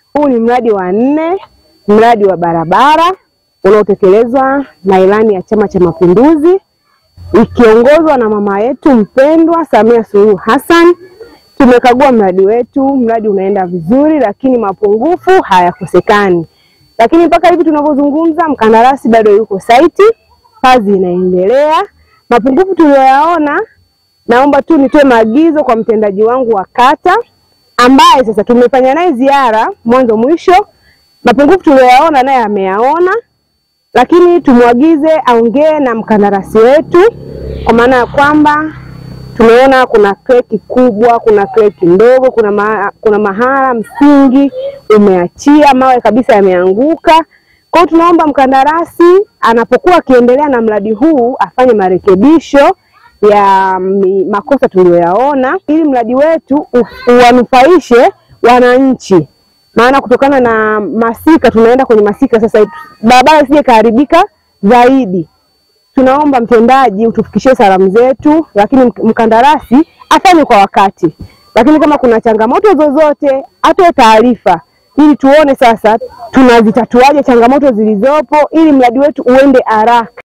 Huu ni mradi wa nne, mradi wa barabara unaotekelezwa na ilani ya Chama cha Mapinduzi ikiongozwa na mama yetu mpendwa Samia Suluhu Hassan. Tumekagua mradi wetu, mradi unaenda vizuri, lakini mapungufu hayakosekani. Lakini mpaka hivi tunavyozungumza, mkandarasi bado yuko saiti, kazi inaendelea. Mapungufu tuliyoyaona, naomba tu nitoe maagizo kwa mtendaji wangu wa kata ambaye sasa tumefanya naye ziara mwanzo mwisho. Mapungufu tuliyoyaona naye ameyaona, lakini tumwagize aongee na mkandarasi wetu, kwa maana ya kwamba tumeona kuna kreki kubwa, kuna kreki ndogo, kuna, ma, kuna mahala msingi umeachia mawe kabisa yameanguka. Kwa hiyo tunaomba mkandarasi anapokuwa akiendelea na mradi huu afanye marekebisho ya mi, makosa tuliyoyaona ili mradi wetu uwanufaishe wananchi, maana kutokana na masika tunaenda kwenye masika sasa, barabara isije kaharibika zaidi. Tunaomba mtendaji utufikishie salamu zetu, lakini mkandarasi afanye kwa wakati, lakini kama kuna changamoto zozote atoe taarifa ili tuone sasa tunazitatuaje changamoto zilizopo ili mradi wetu uende haraka.